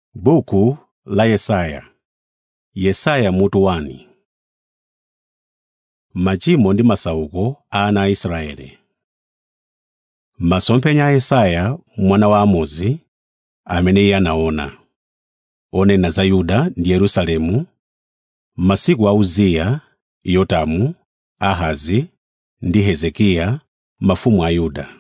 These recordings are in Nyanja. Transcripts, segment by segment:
Buku la Yesaya Yesaya mutu 1 Machimo ndi masauko a ana a Israeli Masomphenya a Yesaya mwana wa Amozi amene iye anaona, onena za Yuda ndi Yerusalemu, masiku a Uziya, Yotamu, Ahazi ndi Hezekiya mafumu a Yuda.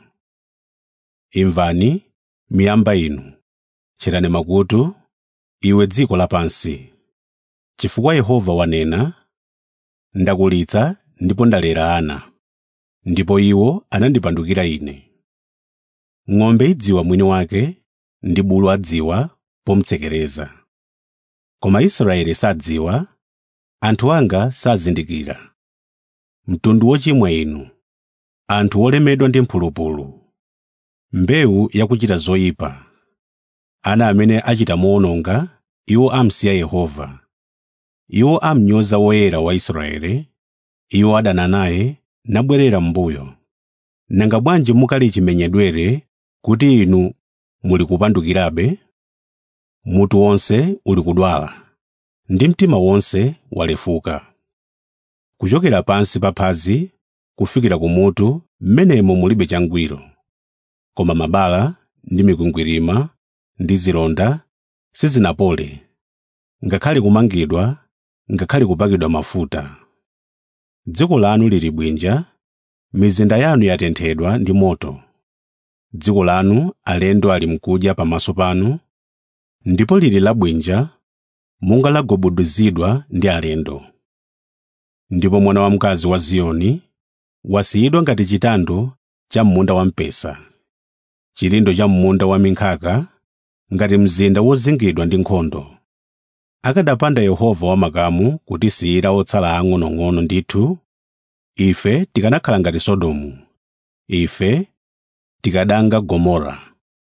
Imvani, miyamba inu, tcherani makutu, iwe dziko lapansi. Chifukwa Yehova wanena, ndakulitsa ndipo ndalera ana, ndipo iwo anandipandukira Ine. Ng'ombe idziwa mwini wake ndi bulu adziwa pomutsekereza. Koma Israeli sadziwa, anthu anga sazindikira. Mtundu wochimwa inu, anthu olemedwa ndi mphulupulu, mbewu yakuchita zoyipa, ana amene achita mowononga, iwo amsiya Yehova. Iwo amnyoza Woyera wa Israeli, iwo adana naye nabwerera m'mbuyo. Nanga bwanji mukali chimenyedwere kuti inu muli kupandukirabe? Mutu wonse uli kudwala, ndi mtima wonse walefuka. Kuchokera pansi pa phazi kufikira kumutu m'menemo mulibe changwiro, koma mabala ndi mikwingwirima ndi zilonda sizinapole, ngakhale kumangidwa, ngakhale kupakidwa mafuta. Dziko lanu lili bwinja, mizinda yanu yatenthedwa ndi moto. Dziko lanu alendo ali mkudya pamaso panu, ndipo lili labwinja monga lagobuduzidwa ndi alendo. Ndipo mwana wamkazi wa Ziyoni wasiyidwa ngati chitando cha m'munda wamphesa, chilindo cha m'munda wa minkhaka, ngati mzinda wozingidwa ndi nkhondo. Akanapanda Yehova wamakamu kutisiyira otsala ang'onoang'ono ndithu, ife tikanakhala ngati Sodomu, ife tikadanga Gomora.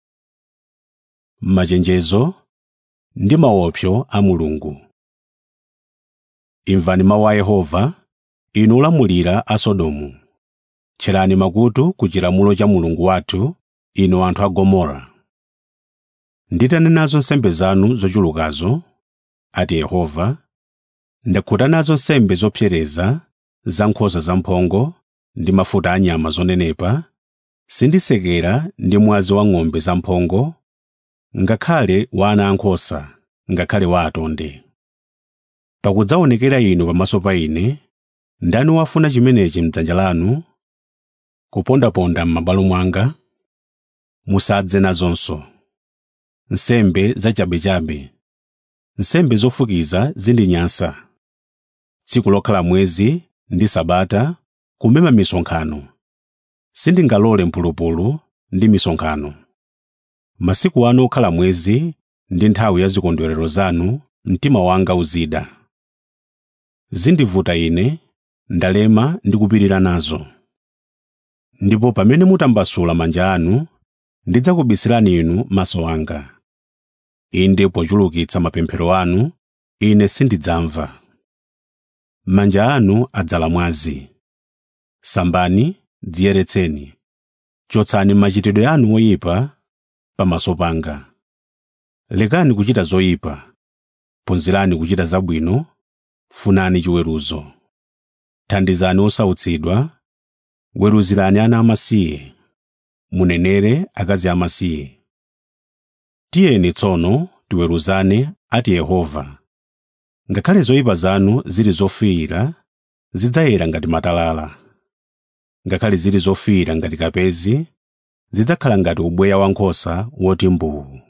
Machenjezo ndi maopsyo a Mulungu Imvani mawu a Yehova, inu olamulira a Sodomu. Tcherani makutu ku chilamulo cha Mulungu wathu, inu anthu a Gomora. Nditanenazo nsembe zanu zochulukazo, ati Yehova, ndakhuta nazo nsembe zopsereza za nkhosa zamphongo ndi mafuta a nyama zonenepa, sindisekera ndi mwazi wa ng'ombe zamphongo, ngakhale wa ana ankhosa, ngakhale wa atonde. Pakudzaonekera inu pamaso pa Ine, ndani wafuna chimenechi m'dzanja lanu, kupondaponda m'mabwalo mwanga? Musadze nazonso. Nsembe zachabechabe, nsembe zofukiza zindinyansa. Tsiku lokhala mwezi ndi Sabata, kumema misonkhano. Sindingalole mphulupulu ndi misonkhano. Masiku anu okhala mwezi ndi nthawi ya zikondwerero zanu, mtima wanga uzida. Zindivuta ine, ndalema ndi kupirira nazo. Ndipo pamene mutambasula manja anu, ndidzakubisirani inu maso anga. Inde pochulukitsa mapemphero anu, ine sindidzamva. Manja anu adzala mwazi. Sambani, dziyeretseni. Chotsani machitidwe anu oyipa pamaso panga. Lekani kuchita zoyipa, phunzirani kuchita zabwino, funani chiweruzo. Thandizani osautsidwa, weruzirani ana amasiye, munenere akazi amasiye. Tiyeni tsono tiweruzane, ati Yehova. Ngakhale zoyipa zanu zili zofiira, zidzayera ngati matalala. Ngakhale zili zofiira ngati kapezi, zidzakhala ngati ubweya wankhosa woti mbuu.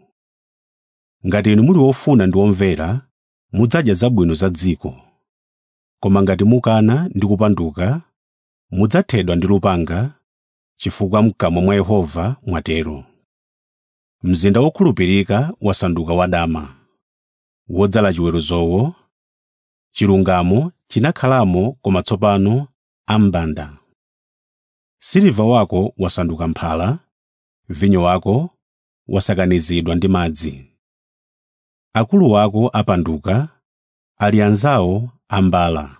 Ngati inu muli wofuna ndi womvera, mudzadya zabwino za dziko. Koma ngati mukana ndi kupanduka, mudzathedwa ndi lupanga, chifukwa m'kamwa mwa Yehova mwatero. Mzinda wokhulupirika wasanduka wadama, wodzala chiweruzowo, chilungamo chinakhalamo koma tsopano ambanda. Siliva wako wasanduka mphala, vinyo wako wasakanizidwa ndi madzi. Akulu wako apanduka, ali anzawo ambala.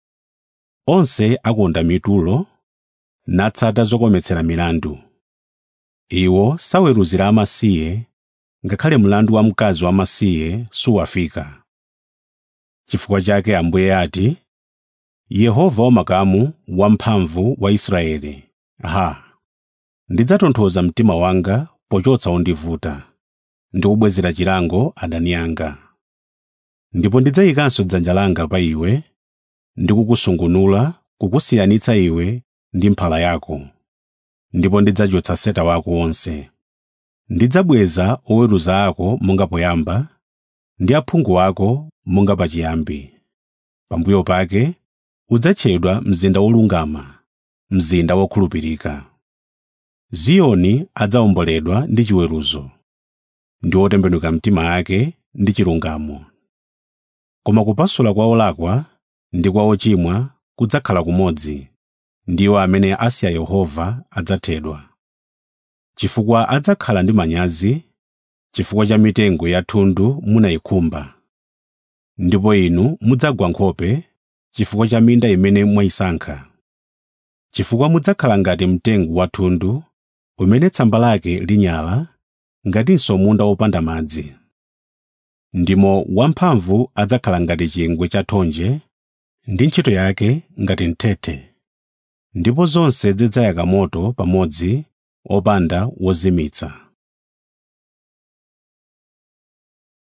Onse akonda mitulo, natsata zokometsera milandu. Iwo saweruzira amasiye ngakhale mlandu wa mkazi wamasiye suwafika chifukwa chake ambuye ati yehova wamakamu wamphamvu wa israeli ha ndidzatonthoza mtima wanga pochotsa ondivuta ndi kubwezera chilango adani anga ndipo ndidzayikanso dzanja langa pa iwe ndi kukusungunula kukusiyanitsa iwe ndi mphala yako ndipo ndidzachotsa seta wako wonse ndidzabweza oweruza ako monga poyamba ndi aphungu ako monga pachiyambi pambuyo pake udzatchedwa mzinda wolungama mzinda wokhulupirika ziyoni adzawomboledwa ndi chiweruzo ndi otembenuka mtima ake ndi chilungamo koma kupasula kwa olakwa ndi kwa ochimwa kudzakhala kumodzi ndiwo amene asiya yehova adzathedwa chifukwa adzakhala ndi manyazi chifukwa cha mitengo ya thundu munayikhumba ndipo inu mudzagwa nkhope chifukwa cha minda imene mwayisankha chifukwa mudzakhala ngati mtengo wa thundu umene tsamba lake linyala ngatinso munda wopanda madzi ndimo wamphamvu adzakhala ngati chingwe cha thonje ndi ntchito yake ngati mthethe ndipo zonse zidzayaka moto pamodzi opanda wozimitsa